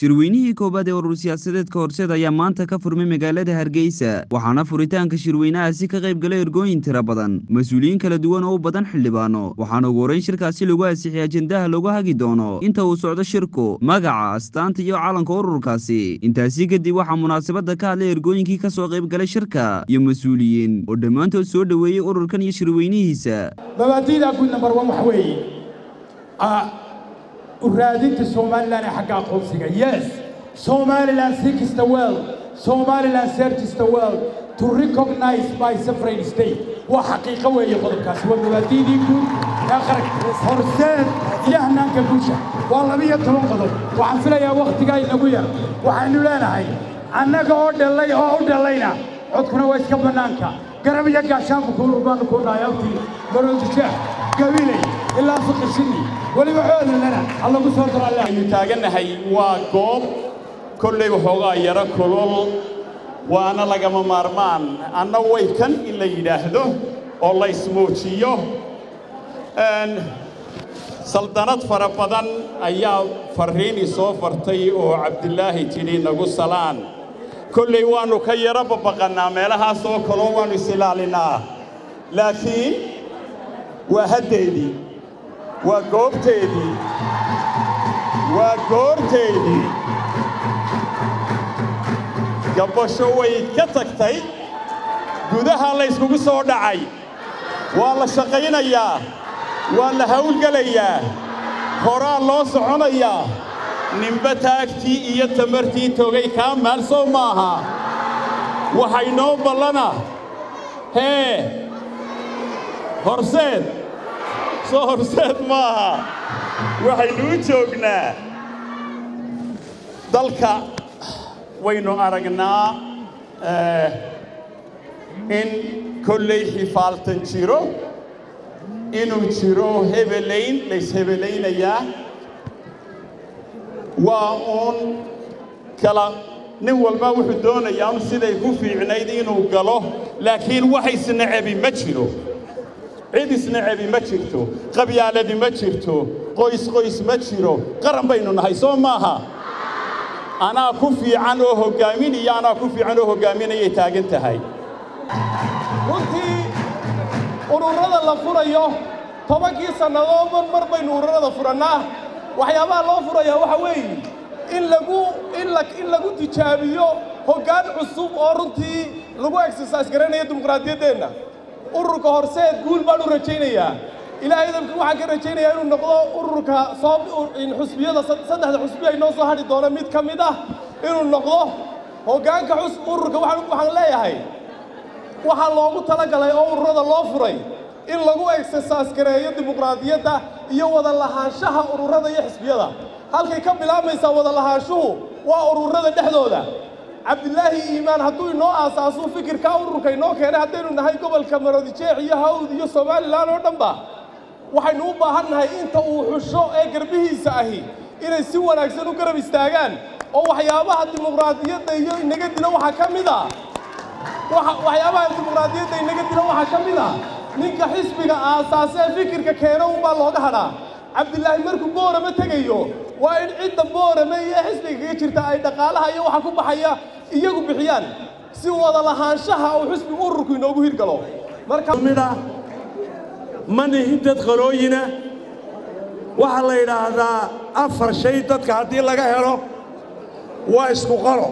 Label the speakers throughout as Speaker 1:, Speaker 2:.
Speaker 1: shirweynihii koowaad ee urur siyaasadeedka horseed ayaa maanta ka furmay magaalada hargeysa waxaana furitaanka shirweynahaasi ka qayb galay ergooyin tira badan mas-uuliyiin kala duwan oo u badan xildhibaano waxaana ugu horeyn shirkaasi lagu ansixiyay ajendaha lagu hagi doono inta uu socdo shirku magaca astaanta iyo calanka ururkaasi intaasi kadib waxaa munaasabada ka hadlay ergooyinkii ka soo qayb galay shirka iyo mas-uuliyiin oo dhammaantood soo dhoweeyey ururkan iyo shirweynihiisa
Speaker 2: mabaadi'da guud number one waxa weeye uraadinta somaliland ee xagga aqoonsiga yes somaliland seeks the world somaliland searches the world to recognize by separate state waa xaqiiqo weeye qodobkaasi waa mabaadi'dii guud ee qarag horseed iyo hanaanka guusha waa labiyo toban qodob waxaan filayaa wakhtigaa inagu yar waxaynu leenahay annaga oo dhallay oo u dhallayna codkuna waa iska bannaanka garab iyo gaashaanku kubaanu ku dhahay abtii baroodijeex gabiley ilaa fiqishini weliba coodalana allagu soo daro alle
Speaker 3: aynu taagannahay waa goob kollay waxoogaa yaro kulul waana lagama maarmaan anna way kan in la yidhaahdo oo la ismuujiyo saldanad fara badan ayaa farriini soo fartay oo cabdilaahi tidhi nagu salaan kollay waannu ka yaro babaqannaa meelahaas oo kaloo waannu is-ilaalinnaa laakiin waa haddeedii waa goobteedii waa goorteedii gabbasho way ka tagtay gudaha la yskugu soo dhacay waa la shaqaynayaa waa la hawlgelayaa horaa loo soconayaa ninba taagtii iyo tamartii togay kaa maalsow maaha waxay noo ballana hee horseed soo horseed maaha waxaynuu joognaa dalka waynu aragnaa in kollay xifaaltan jiro inuu jiro hebelayn layshebellaynayaa waa uun kala nin walba wuxuu doonayaa un siday ku fiicnayd inuu galo laakiin wax isnacebi ma jiro cid isnacebi ma jirto qabyaaladi ma jirto qoys qoys ma jiro qaran baynu nahay soo maaha anaa ku fiican oo hoggaamin iyo anaa ku fiican oo hoggaaminayay taagan tahay
Speaker 4: runtii ururada la furayo tobankii sannadoodba mar baynu ururada furannaa waxyaabaha loo furayaa waxa weeye in lagu in la in lagu tijaabiyo hoggaan cusub oo runtii lagu exercise garanayo dimuqraadiyaddeenna ururka horseed guul baan u rajaynayaa ilaahay idamkii waxaan ka rajaynayaa inuu noqdo ururka soo xusbiyada saddexda xusbi ay noo soo hadhi doono mid ka mid ah inuu noqdo hoggaanka xus ururka waxaan waxaan leeyahay waxaa loogu talagalay oo ururada loo furay in lagu exercise gareeyo dimuqraadiyadda iyo wada lahaanshaha ururada iyo xisbiyada halkay ka bilaabaysaa wada lahaanshuhu waa ururada dhexdooda cabdilaahi iimaan hadduu inoo aasaasuu fikirkaa ururka inoo keenay haddaynu nahay gobolka maroodijeex iyo hawd iyo somalilan oo dhanba waxaynu u baahan nahay inta uu xusho ee garbihiisa ahi inay si wanaagsan u garab istaagaan oo waxyaabaha dimuqraadiyadda iyo inaga dilo waxaa ka mid a waxyaabaha dimuqraadiyadda inaga dilo waxaa ka mid a ninka xisbiga aasaasee fikirka keena unbaa looga hadhaa cabdilaahi markuu boorama tegayo waa in cidda boorame iyo xisbiga kaga jirta ay dhaqaalaha iyo waxa ku baxaya iyagu bixiyaan si wada lahaanshaha uu xisbigu ururku inoogu hirgalo
Speaker 5: markamida ma nihin dad qalooyina waxaa la yidhaahdaa afar shay dadka haddii laga helo waa isku qalo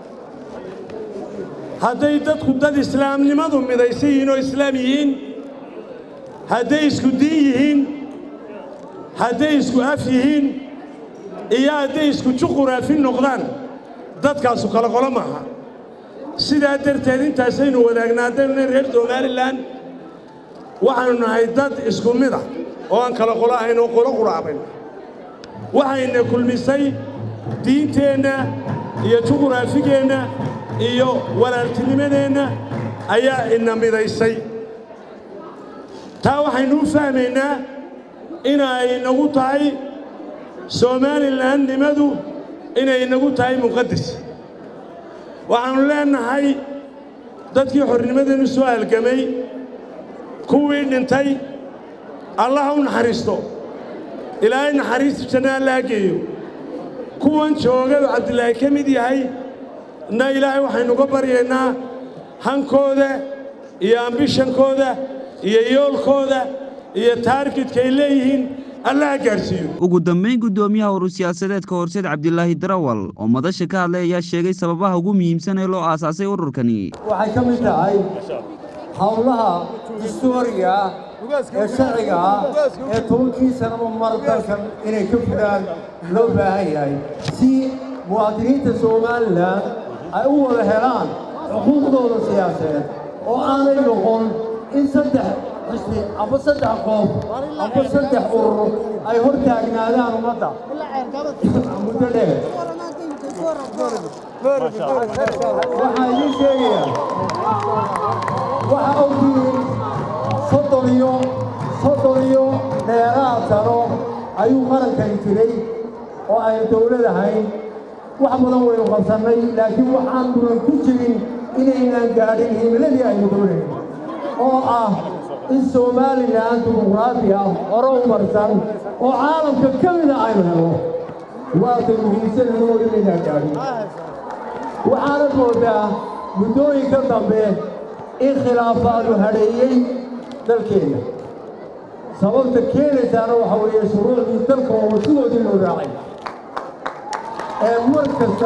Speaker 5: hadday dadku dad islaamnimadu midaysan yihiin oo islaam yihiin hadday isku diin yihiin hadday isku af yihiin iyo hadday isku juquraafi noqdaan dadkaasu kala qolo maaha sidaa darteed intaasaynu wadaagnaa haddaynu nahay reer somalilan waxaannu nahay dad isku mid ah oo aan kala qolo ahayn oo qolo quraabayn waxayna kulmisay diinteenna iyo juquraafigeenna iyo walaaltinimadeenna ayaa ina midaysay taa waxaynu u fahmaynaa inay nagu tahay somalilandnimadu inay nagu tahay muqaddas waxaannu leennahay dadkii xornimadeennu soo halgamay kuwii dhintay allaha u naxariisto ilaahay naxariista janna allaha geeyo kuwan joogadu cabdilaahi ka mid yahay na ilaahay waxaynuga baryaynaa hankooda iyo ambishankooda iyo yoolkooda iyo taargidka ay leeyihiin allaha gaadhsiiyo
Speaker 1: ugu dambayn guddoomiyaha urur siyaasadeedka horseed cabdilaahi darawal oo madasha ka hadlay ayaa sheegay sababaha ugu muhiimsan ee loo aasaasay ururkani
Speaker 6: waxay ka mid tahay howlaha historiga ah ee sharciga ah ee tobankii sanaba mar dalkan inay ka fulaan loo baahan yahay si muwaadiniinta somalilan ay u wada helaan xuquuqdooda siyaasadeed oo aanay noqon in saddex xisbi amba saddex qoof amba saddex urur ay hor taagnaadaan ummadda muddo dheer waxaa idiin sheegayaa waxaa ogtihiin soddon iyo soddon iyo dheeraad sano ayuu qarankani jiray oo aynu dawlad ahayn wax badan waynu qabsannay laakiin waxaan dunan ku jirin inaynaan gaadhin himiladii aynu doonayn oo ah in somalilan dimuqraadi ah hore u marsan oo caalamka ka mida aynu helo waatay muhiimsanayno inaynaan gaadhin waxaanad moodaa muddooyinka dambe in khilaafaadu hadheeyey dalkeenna sababta keenaysaana waxa weeye shuruucdii dalka oo sidoodii loo raacay ee mar kasta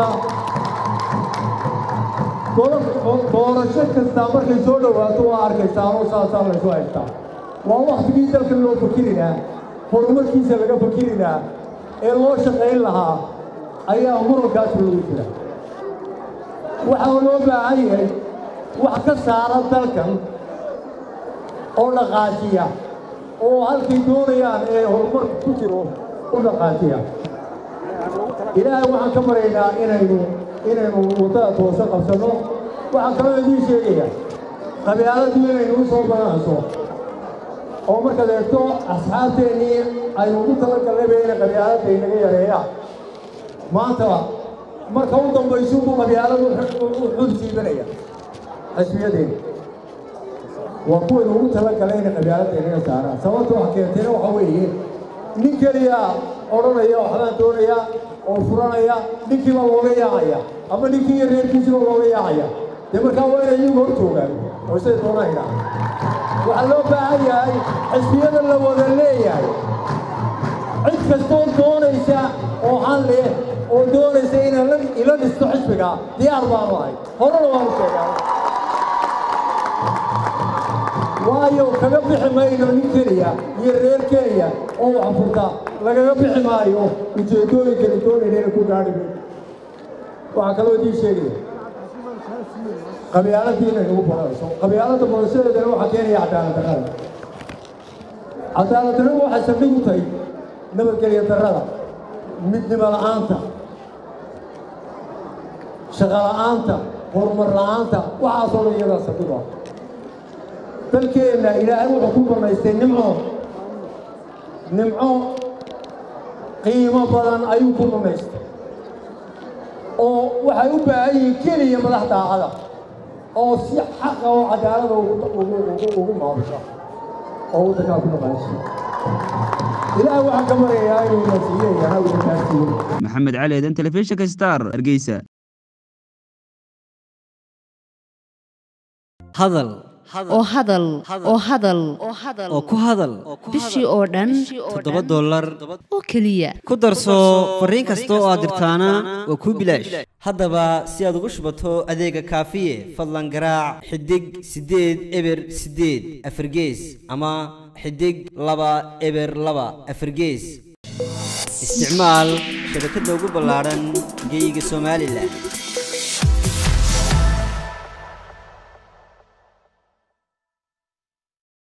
Speaker 6: doorasho kastaa markay soo dhowaato waa arkaysaanoo saasaa laysu haystaa waa wakhtigii dalka loo fakiri lahaa horumarkiisa laga fakiri lahaa ee loo shaqayn lahaa ayaa murankaas loogu jira waxaa loo baahan yahay wax ka saara dalkan oo dhaqaajiya oo halkay doonayaan ee horumarka ku jiro u dhaqaajiya ilaahay waxaan ka maraynaa inaynu inaynu waddada toose qabsanno waxaan kaloo idiin sheegayaa qabyaaladii inaynu u soo badanayso oo markaad eegto asxaabteennii aynu ugu talagalnayba inay qabyaaladda inaga yareeyaan maanta marka u dambaysuunbuu qabyaaladu xul siibanaya xisbiyadeena waa kuwaynu ugu talagalay inay qabyaaladda inaga saaraan sababta wax keentayna waxa weeye nin keliya odhanaya waxbaan doonaya oo furanaya ninkiiba looga yaacaya ama ninkii iyo reerkiisiba looga yaacaya dee markaa waa inay iyagu hor joogaan oo siday doonaan idhaha waxaa loo baahan yahay xisbiyada la wada leeyahay cid kastoo doonaysa oo han leh oo doonaysa inay ila dhisto xisbiga diyaar baanu ahay horena waanu sheegaa waayo kaga bixi mayno nin keliya iyo reer kenya oo wax furta lagaga bixi maayo ujeeddooyinkani doonayna ku gaadhi mayno waxaa kaloo idiin sheegaya qabyaaladii inay nagu badanayso qabyaaladda badashadeedana waxaa keenaya cadaalad darrada cadaalad darradu waxay saldhig u tahay nabadgelya darrada midnimo la'aanta shaqo la'aanta horumar la'aanta waxaasoo dhan iyadaa saldhig ah dalkeenna ilaahay wuxuu ku banaystay nimco nimco qiimo badan ayuu ku banaystay oo waxay u baahan yihiin keliya madax daacada oo si xaqa oo cadaalada ugu maabusha oo waddankaa ku dhaqaashiya ilaahay waxaan ka maryayaa inuu nasiiyo yana uu gaarsiiyo
Speaker 1: maxamed cali eedan telefishinka star hargeysa
Speaker 7: hadal
Speaker 8: oo hadal oo hadal
Speaker 7: oo ku hadal
Speaker 8: bishii oo dhan
Speaker 7: toddoba dollar
Speaker 8: oo keliya
Speaker 7: ku darso fariin kasta oo aad dirtaana waa kuu bilaash haddaba si aad ugu shubato adeega kaafiye fadlan garaac xidig siddeed eber siddeed afargees ama xidig laba eber laba afargees isticmaal shabakadda ugu ballaadhan geyga somalilan